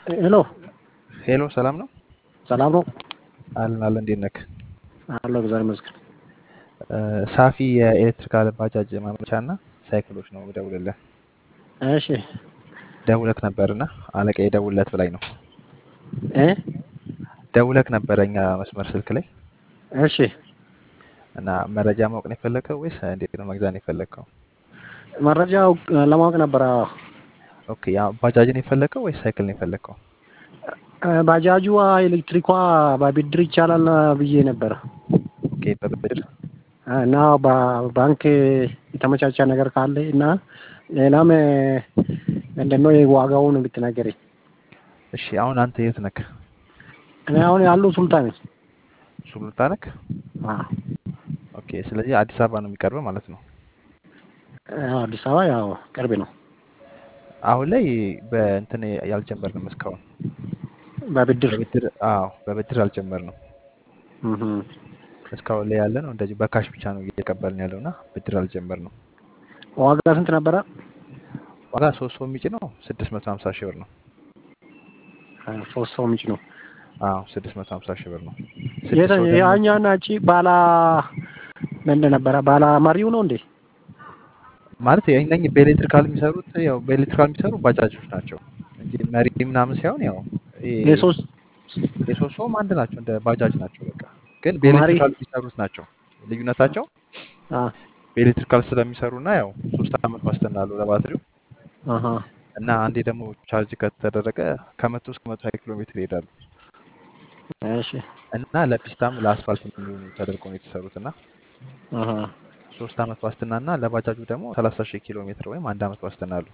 ሄሎ ሄሎ ሰላም ነው ሰላም ነው አለን አለን እንዴት ነህ? አለሁ እግዚአብሔር ይመስገን። ሳፊ የኤሌክትሪካል ባጃጅ ማምረቻ እና ሳይክሎች ነው ደውልልህ እሺ ደውለክ ነበርና አለቃዬ ደውልለት ብላኝ ነው እ ደውለክ ነበረ እኛ መስመር ስልክ ላይ እሺ እና መረጃ ማወቅ ነው የፈለግከው ወይስ እንዴት ነው መግዛት ነው የፈለግከው? መረጃው ለማወቅ ነበረ። ኦኬ ያ ባጃጅ ነው የፈለግከው ወይስ ሳይክል ነው የፈለግከው? ባጃጁ ኤሌክትሪኳ በብድር ይቻላል ብዬ ነበረ ኦኬ በብድር እና በባንክ የተመቻቸ ነገር ካለ እና ሌላም ምንድን ነው ዋጋውን ብትነገረኝ። እሺ አሁን አንተ የት ነክ? እኔ አሁን ያለው ሱልጣን ነኝ። ሱሉልታ ነክ? አዎ ኦኬ ስለዚህ አዲስ አበባ ነው የሚቀርበው ማለት ነው። ያው አዲስ አበባ ያው ቅርብ ነው። አሁን ላይ በእንትን ያልጀመርንም እስካሁን በብድር በብድር አዎ በብድር አልጀመርንም። እህ እስካሁን ላይ ያለ ነው እንደዚህ በካሽ ብቻ ነው እየተቀበልን ያለው እና ብድር አልጀመርንም። ዋጋ ስንት ነበረ? ዋጋ ሶስት ሰው የሚጭ ነው ስድስት መቶ ሀምሳ ሺህ ብር ነው። ሶስት ሰው ምንጭ ነው። አዎ ስድስት መቶ ሀምሳ ሺህ ብር ነው። የተ ስድስት ሰው ደግሞ ያኛና እቺ ባላ ምንድን ነበረ? ባላ መሪው ነው እንዴ? ማለት እነኝህ በኤሌክትሪካል የሚሰሩት ያው በኤሌክትሪካል የሚሰሩ ባጃጆች ናቸው እንጂ መሪ ምናምን ሳይሆን ያው ይሄ የሶስት የሶስት ሰውም አንድ ናቸው እንደ ባጃጅ ናቸው። በቃ ግን መሪ በኤሌክትሪካል የሚሰሩት ናቸው ልዩነታቸው አ በኤሌክትሪካል ስለሚሰሩ እና ያው ሶስት አመት ዋስትና አለው ለባትሪው አሃ እና አንዴ ደግሞ ቻርጅ ከተደረገ ከመቶ እስከ መቶ ሀያ ኪሎ ሜትር ይሄዳሉ እሺ እና ለፒስታም ለአስፋልት የሚሆኑ ተደርገው ነው የተሰሩት እና አሃ ሶስት አመት ዋስትና እና ለባጃጁ ደግሞ ሰላሳ ሺህ ኪሎ ሜትር ወይም አንድ አመት ዋስትና አሉ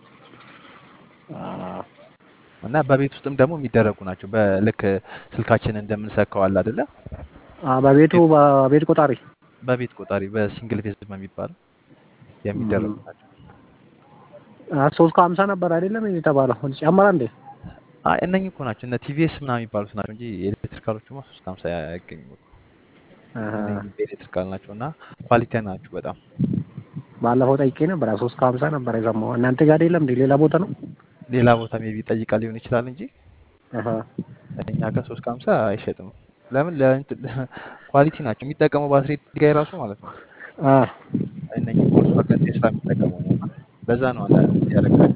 አ እና በቤት ውስጥም ደግሞ የሚደረጉ ናቸው። በልክ ስልካችን እንደምንሰካው አለ አይደለ? አ በቤቱ በቤት ቆጣሪ በቤት ቆጣሪ በሲንግል ፌዝ በሚባለው የሚደረጉ ናቸው። አ ሶስት ከሀምሳ ነበር አይደለም የተባለው ጨመረ እንዴ? አይ እነኚህ እኮ ናቸው እነ ቲቪኤስ ምናምን የሚባሉት ናቸው እንጂ ኤሌክትሪካሎቹማ ሶስት ከሀምሳ አይገኙም እኮ። አሃ እነኚህ በኤሌክትሪካል ናቸው እና ኳሊቲ ናቸው በጣም። ባለፈው ጠይቄ ነበር ሶስት ከሀምሳ ነበር የሰማው። እናንተ ጋር የለም እንዴ? ሌላ ቦታ ነው? ሌላ ቦታ ሜቢ ጠይቃ ሊሆን ይችላል እንጂ አሃ እኛ ጋር ሶስት ከሀምሳ አይሸጥም። ለምን ለእንትን- ኳሊቲ ናቸው የሚጠቀመው ባትሪ ጋር ራሱ ማለት ነው። አ እነኚህ ቮልክስዋገን ቴስላ የሚጠቀመው ነው እና ለዛ ነው አንዳንድ ያደርጋል።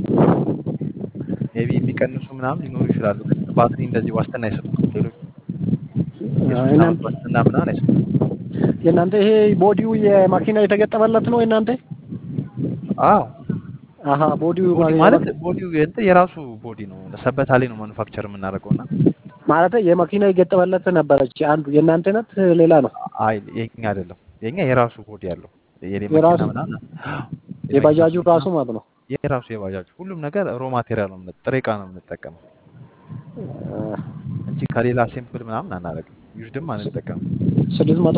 ሜቢ የሚቀንሱ ምናምን ሊኖሩ ይችላሉ፣ ግን ባትሪ እንደዚህ ዋስትና አይሰጡም። ሌሎች የሶስት እናንተ አመት ዋስትና ምናምን አይሰጡም። የእናንተ ይሄ ቦዲው የማኪና የተገጠመለት ነው የእናንተ? አዎ አሀ ቦዲው ቦዲ ማ- ማለት የመ- ቦዲው እንትን የራሱ ቦዲ ነው። ሰበታ ላይ ነው ማኑፋክቸር የምናደርገው እና ማለት የመኪና የገጠመለት ነበረች አንዱ የእናንተ ነት ሌላ ነው አይ የኛ አይደለም፣ የኛ የራሱ ቦዲ አለው። የኔ መኪና የራሱ ምናምን የመኪና የባጃጁ መኪና ራሱ ማለት ነው። የራሱ የባጃጅ ሁሉም ነገር ሮ ማቴሪያል ነው የምንጠ- ጥሬ ዕቃ ነው የምንጠቀመው አ፣ እንጂ ከሌላ ሴምፕል ምናምን አናደርግም። ዩዝድም አንጠቀምም። ስድስት መቶ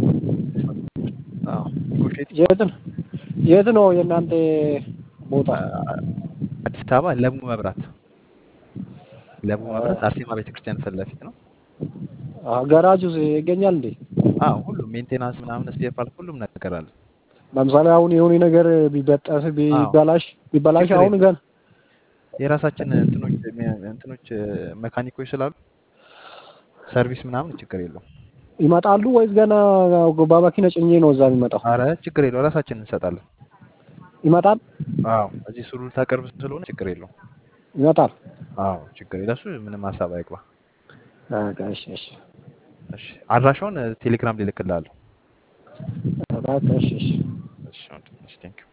አዎ ኔጎሽዬት የት ነው የት ነው የእናንተ ቦታ? አዲስ አበባ ለቡ መብራት ለቡ መብራት አርሴማ ቤተክርስቲያን ፊት ለፊት ነው። አ፣ ገራጁ ይገኛል እንዴ? አዎ ሁሉም ሜንቴናንስ ምናምን ስፔር ፓርት ሁሉም ነገር አለ። ለምሳሌ አሁን የሆነ ነገር ቢበጠስ አዎ ቢበላሽ ቢበላሽ ችግር አሁን የለም። ገን የራሳችን እንትኖች እንትኖች መካኒኮች ስላሉ ሰርቪስ ምናምን ችግር የለውም። ይመጣሉ ወይስ ገና በመኪና ጭኜ ነው እዛ የሚመጣው? አረ ችግር የለው ራሳችን እንሰጣለን። ይመጣል አዎ እዚህ ሱሉልታ ቅርብ ስለሆነ ችግር የለውም። ይመጣል። አዎ ችግር የለ እሱ ምንም ሀሳብ አይግባ። በቃ እሺ እሺ እሺ አድራሻውን ቴሌግራም ልልክልሃለሁ። በቃ እሺ እሺ እሺ ወንድም፣ እሺ ቴንኪው